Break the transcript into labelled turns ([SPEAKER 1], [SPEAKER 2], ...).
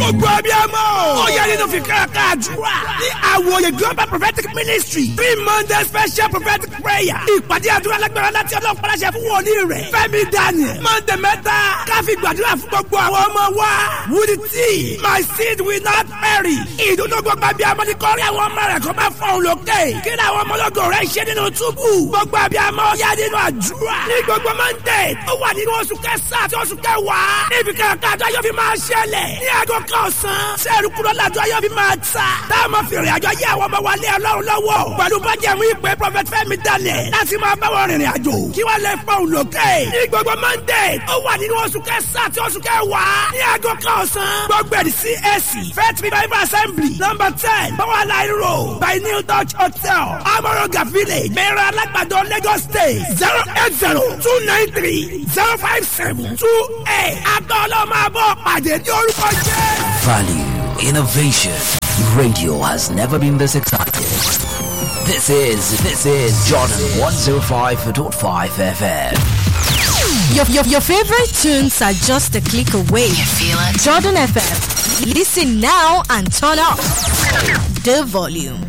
[SPEAKER 1] gbogbo abiyamọ. ó yẹ nínú fìkà káàdúrà. ní àwòye global prophetic ministry three monday special prophetic prayer. ìpàdé àdúrà lágbára láti ọlọ́run pàṣẹ fún wòlíì rẹ̀. fẹ́mi daniel monday mẹ́ta káfí gbàdúrà fún gbogbo àwọn ọmọ wa. wúdi tí my seed will not perish. ìdúró gbogbo abiyamọ ní kọ́rí àwọn ọmọ rẹ̀ kó máa fọ́n lókè. kí ni àwọn ọmọlọ́gọ̀ rẹ̀ ṣe nínú túbú. gbogbo abiyamọ yá nínú àdúrà. ní gbogbo monday ó wà nínú oṣù kẹsàn-án àti oṣù kẹwàá. níbi kankan àjọ yóò fi máa ṣẹlẹ̀. ní aago kan ọ̀sán. sẹ́ẹ̀rù kúrò lájọ yóò fi máa ta. táwọn fèrè àjọ yẹ àwọn ọmọ wa lé ọlọ́run lọ́wọ́. pẹ̀lú bájẹ̀mú ìpè prophet fẹ́mi daniel. láti máa bá wọn rìnrìn àjò. kí wọ́n lè fọ́n lókè. ní gbogbo monday ó wà nínú oṣù kẹsàn-án àti oṣù kẹwàá. ní aago kan ọ̀sán. gbogbo ẹ̀dì CAC faith revival assembly number ten power line road by new dutch hotel amoroga village mẹ́rin alágbàdo lagos state zero eight zero two nine three zero five seven two eight. àgbà ọlọ́mọ àbọ̀ pàdé ní orúkọ jẹ́.
[SPEAKER 2] Value, innovation. Radio has never been this excited. This is this is Jordan 105.5 FM.
[SPEAKER 3] Your, your, your favorite tunes are just a click away.
[SPEAKER 4] You feel it?
[SPEAKER 3] Jordan FM. Listen now and turn up the volume.